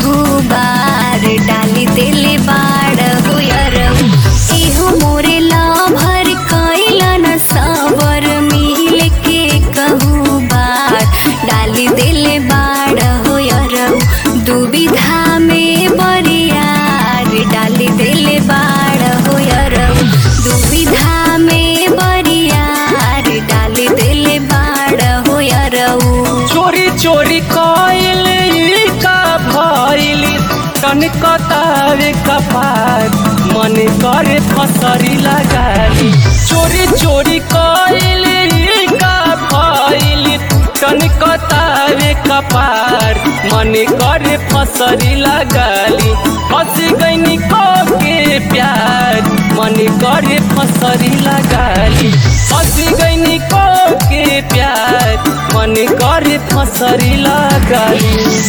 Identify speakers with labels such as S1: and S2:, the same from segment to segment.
S1: कहू बार डाली दिले बाड़ हुयरऊ इहो मोरे लाभर कैला न सबर मिल के कहू बार डाली दिले बाड़ हुयरऊ दुविधा में बरियार डाली दिले बाड़ हुयरऊ दुविधा में बरियार डाली दिले बाड़ हुयरऊ
S2: चोरी चोरी कइल का भइल कनकतावे कपार मन करे फसरी लगाली चोरी चोरी कइल का भइल कनकतावे कपार मन करे फसरी लगाली फंस गईनी को के प्यार मन करे फसरी लगाली फंस गईनी को के प्यार मन करे फसरी लगाली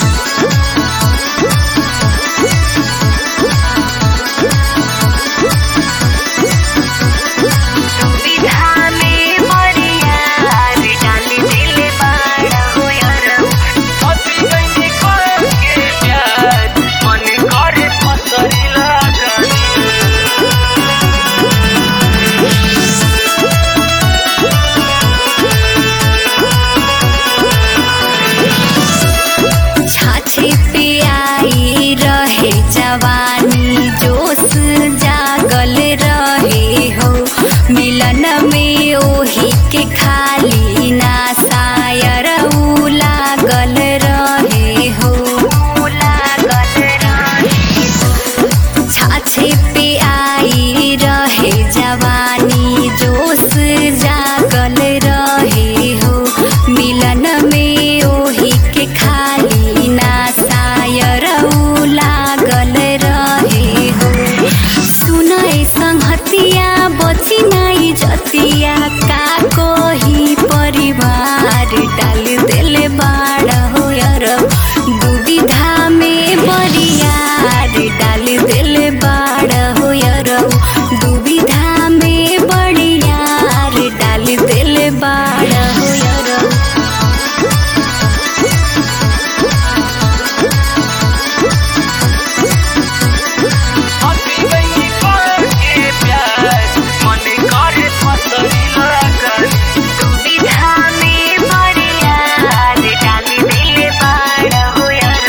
S1: दुविधा में बरियार डाली दिले बाड़ हुयरऊ
S2: फंस गईनी को के प्यार मन करे फसरी लगाली
S1: छाछे पे आई रहे जवानी जोश जागल रहे हो मिलन में ओही के खाली ना शायर ऊ लागल रहे हो लागल रहे छाछे पे आई रहे जवानी जोश जागल रहे हो मिलन में ओही के खाली ना शायर ऊ लागल रहे हो सुनय संहतिया बची नाई जतिया का कोही परिवार डाल दिले बाड़ हो यार दुविधा में बरियार डाल दिले बाड़ हो यार दुविधा में बरियार डाल दिले बाड़ हो यार
S2: फंस गईनी को के प्यार मन करे फसरी लगाली
S1: दुविधा में बरियार डाल दिले बाड़ हो यार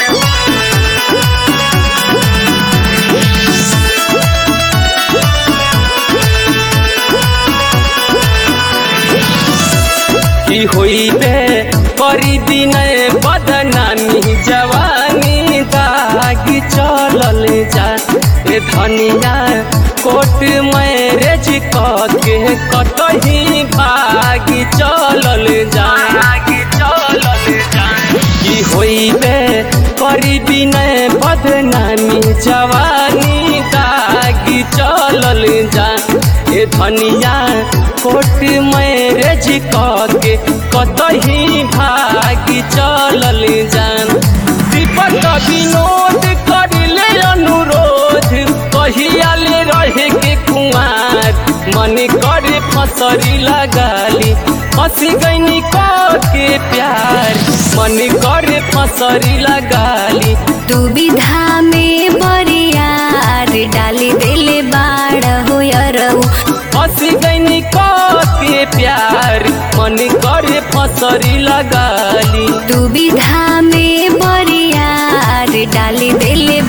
S2: की होइबे करी दिन बदनामी जवानी दागी चलल जा ए धनिया कोट मैरेज के कतही भागी चलल जा चलल जा की होइबे करी दिन बदनामी जवानी दागी चलल जा ए धनिया कोट मैरेज के कतही भागी चलल जान दीपक विनोद करिले अनुरोध कहियाले रहे के कुमार मन करे फसरी लगाली फंस गईनी को के प्यार मन करे फसरी लगाली
S1: दुविधा में बरियार डाली दिले बाड़ हो यारऊ
S2: फंस गईनी को के प्यार मन करे फसरी लगाली
S1: दुविधा में बरियार डाली दिले